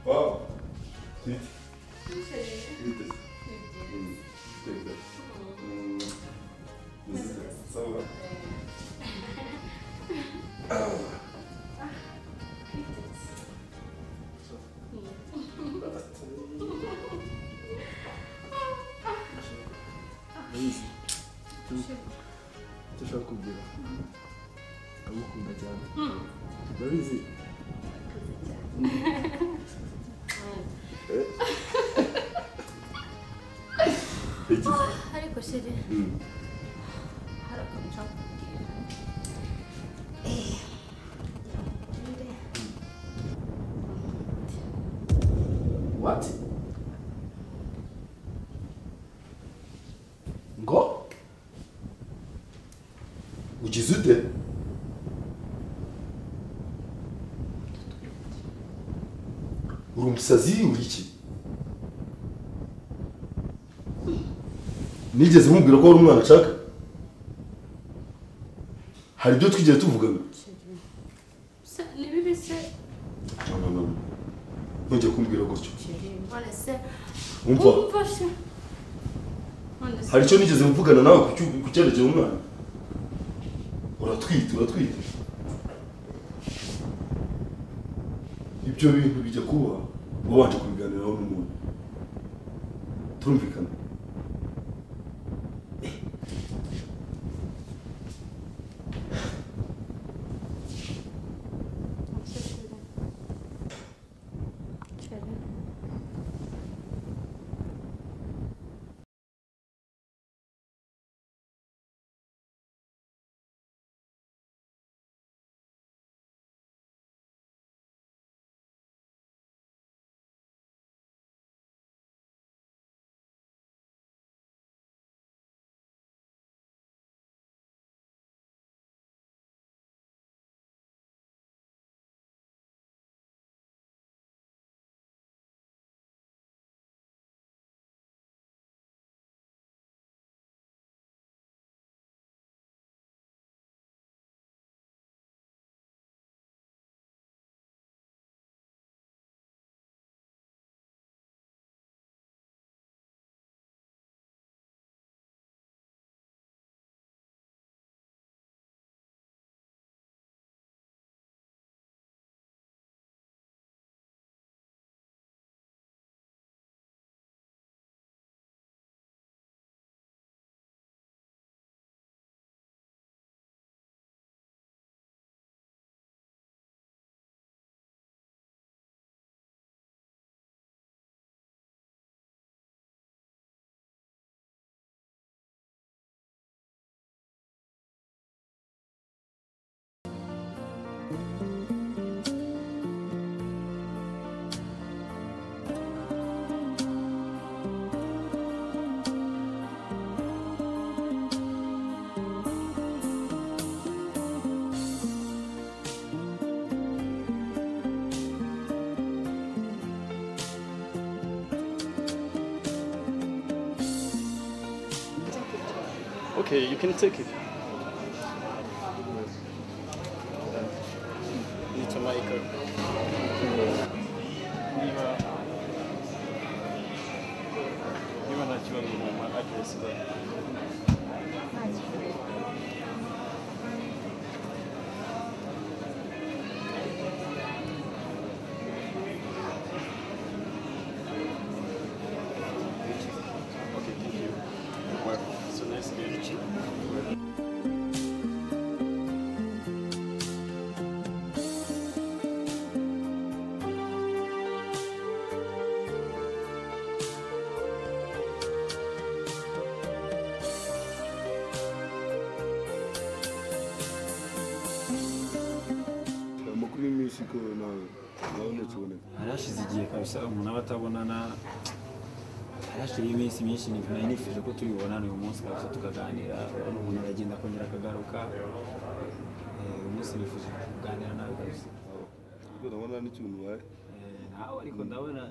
Wow. Sweet. Sweet. Sweetest. Mm. Take that. Mm. This is it. So, uh, Urabizi icyo icyo ushaka kugira ndagukunda cyane urabizi eh? Take it. ariko sheri Mm. hari akantu nshaka kubwira Eh, ngira ngo nkubwire. wati ngo Ugize ute? Uri umusazi uri iki? Nigeze nkubwira ko wari umwana nshaka? Hari ibyo twigeze tuvugana? Se, ni bibi se No, no, no. Ntujye kumbwira gutyo. none se Umva, umfashe none se hari icyo nigeze mvugana nawe ku cyu- ku cyerekezo umwana? Uratwite, uratwite. Ibyo bintu bijya kuba wabanje kubiganiraho n'umuntu. Turumvikana? Okay, you can take it. Need to make a- Niba niba nta kibazo mama address zayo. Okay, thank you. So nice to meet you. amakuru y'iminsi ko nawe nawe ntakiboneka hari hashize igihe kabisa umuntu aba atabonana hari hashize iminsi myinshi nari nifuje ko tubibonana uyu munsi kabisa tukaganira urabona umuntu aragenda akongera akagaruka Eh, uyu munsi nifuje kuganira nawe kabisa kuko ndabona n'ikintu ubaye Eh, nawe ariko ndabona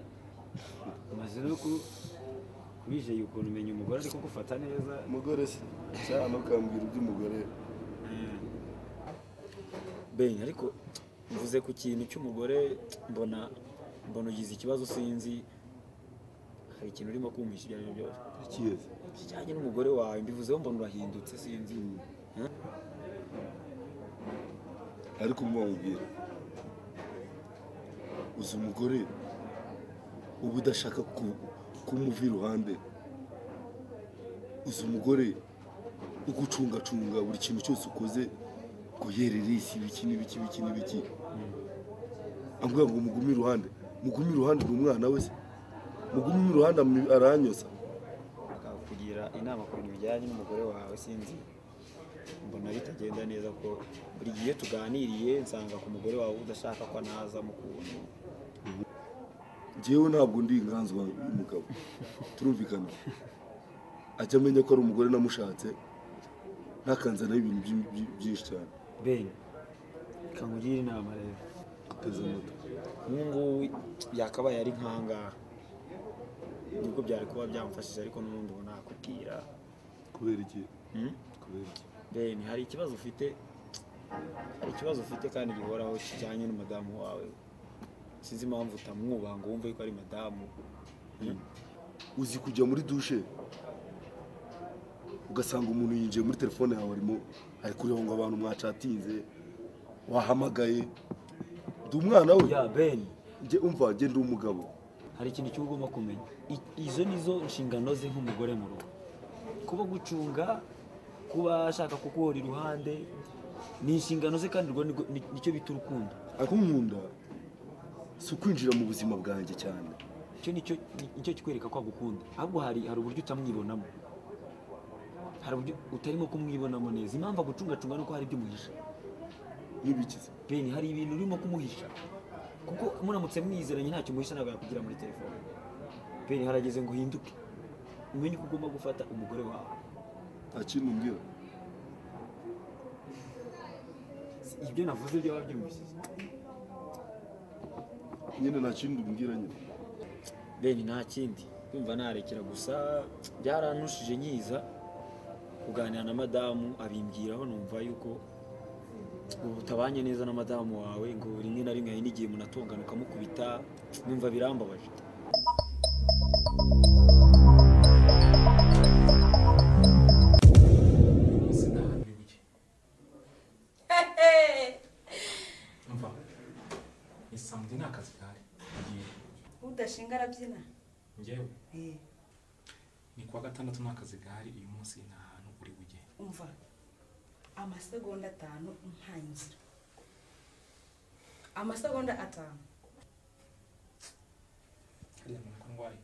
umaze no ku- kubijeye ukuntu umenya umugore ariko gufata neza umugore se cyane ukambwira iby'umugore ben ariko mvuze ku kintu cy'umugore mbona mbona ugize ikibazo sinzi hari ikintu urimo kumpisha ibyo ari byo byose Ikizi. kijyanye n'umugore wawe mbivuzeho mbona urahindutse sinzi Hah? ariko umwongera uzi umugore uba udashaka ku- kumuva iruhande uzi umugore ugucungacunga buri kintu cyose ukoze guhera irisi ibiki n'ibiki ibiki n'ibiki ambwira ngo mugume iruhande mugume iruhande ni umwana we se mugume iruhande ami- aranyosa akakugira inama ku bintu bijyanye n'umugore wawe sinzi mbona bitagenda neza ko buri gihe tuganiriye nsanga ku mugore wawe udashaka ko naza mu kuntu njyewe ntabwo ndi inganzu wa- y'umugabo turumvikana ajya amenya ko ari umugore namushatse ntakanzanaho ibintu byi- byi- byinshi cyane ben kangugire inama rero ateze amatwi ubu ngubu yakabaye ari nkangaha nubwo byari kuba byamufashije ariko n'ubundi ubu nakubwira kubera iki Hmm? kubera iki ben hari ikibazo ufite hari ikibazo ufite kandi gihoraho kijyanye n'umudamu wawe sinzi impamvu utamwubaha ngo wumve ko ari madamu uzi kujya muri dushe ugasanga umuntu yinjiye muri telefone yawe arimo ari kureba ngo abantu mwacatinze wahamagaye ndi umwana we ya ben njye umva njye ndi umugabo hari ikintu cy'uba ugomba kumenya I- izo nizo nshingano ze nk'umugore mu rugo kuba gucunga kuba ashaka kuguhora iruhande ni inshingano ze kandi urwo nirwo- ni- nicyo bita urukundo ariko nkunda si ukwinjira mu buzima bwanjye cyane icyo nicyo ni- nicyo kikwereka ko agukunda ahubwo hari hari uburyo utamwibonamo hari uburyo utarimo kumwibonamo neza impamvu agucungacunga ni uko hari ibyo umuhisha n'ibikize beni hari ibintu urimo kumuhisha kuko muramutse mwizeranye ntacyo umuhisha ntabwo yakugira muri telefone beni harageze ngo uhinduke umenye uko ugomba gufata umugore wawe nta kintu umbwira ibyo navuze byaba byumvise nyine nta kindi umbwira nyine beni nta kindi kumva narekera gusa byarantushije nyiza kuganira na madamu abimbwiraho numva yuko ubu utabanye neza na madamu wawe ngo rimwe na rimwe hari n'igihe munatongana ukamukubita numva birambabaje sinahabibuye mva isambu ni akazi gahari igihe udashinga arabyina njyewe ni kuwa gatandatu ni akazi gahari uyu munsi nta hantu uri bujye umva amasegonda atanu ntangira amasegonda atanu hariya muntu ko ndwaye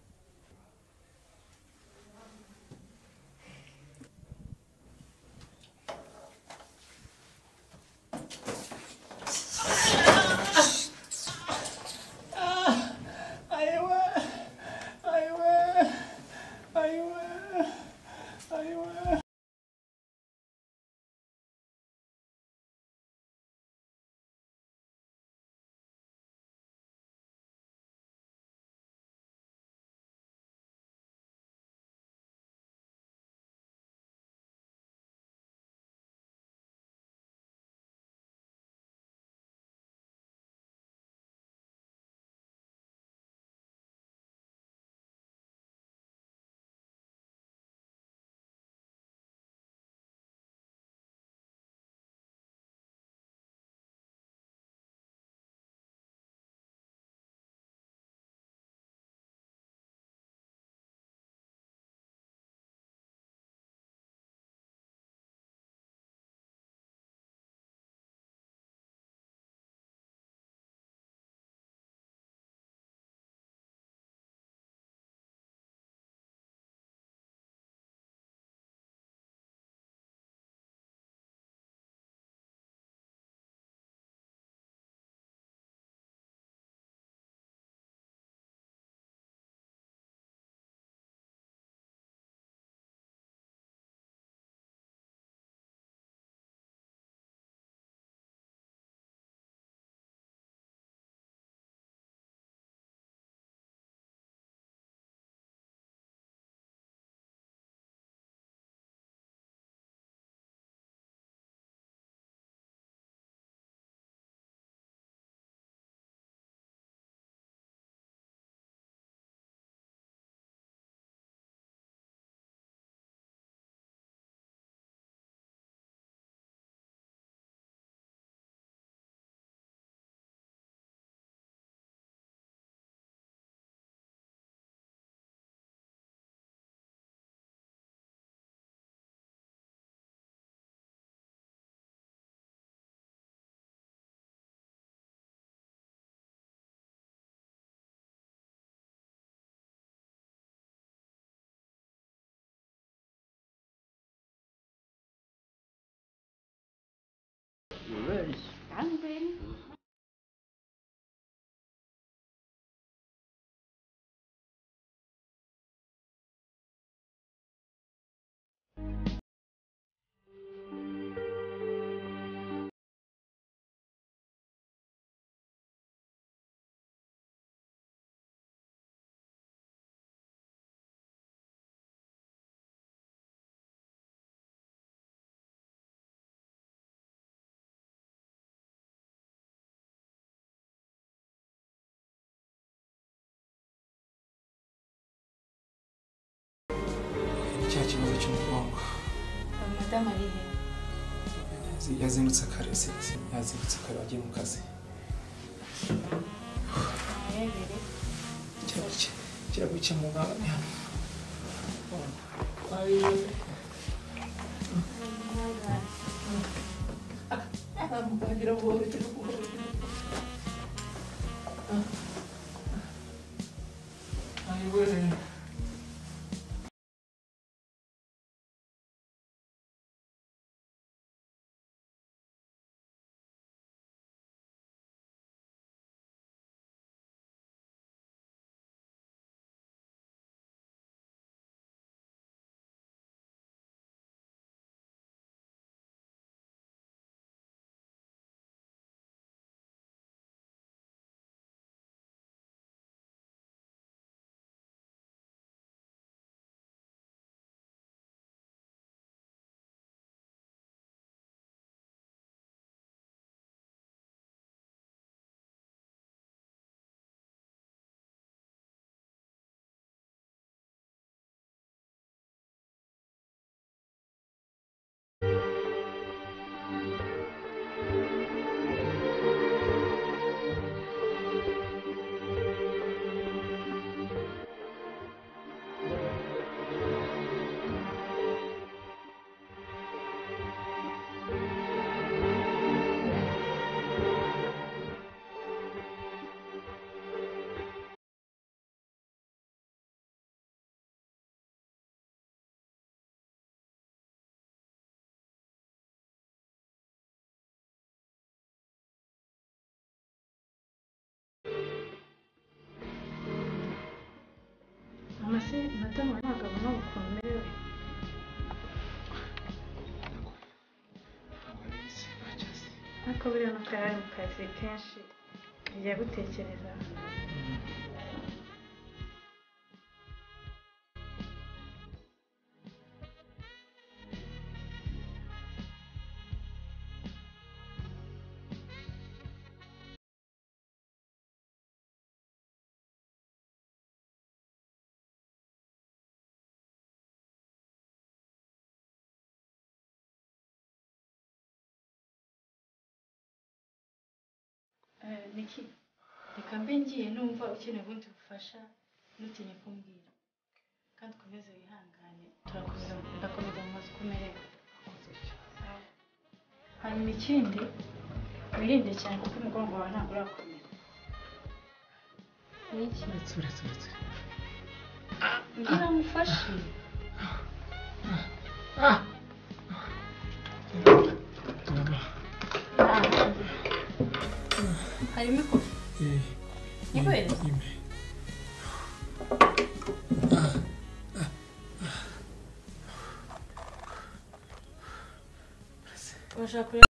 icyo mugongo madamu ari he yazindutse kare sisi yazindutse kare wagiye mu kazi arebere kira guke muganga ni hano amase madamu ntabwo abona ukuntu umerewe ariko buriya nuko yari ari mu kazi kenshi ajya gutekereza Eh, niki reka mbe ngiye numva ukeneye ubundi bufasha nutinye kumbwira kandi ukomeze wihangane turakuzana ndakomeza mu mazi uko umerewe Sawa. hanyuma ikindi wirinde cyane kuko umugongo wawe ntabwo urakomera niki ngira ngo umfashe harimo ikofi ntiwere urashaka kureba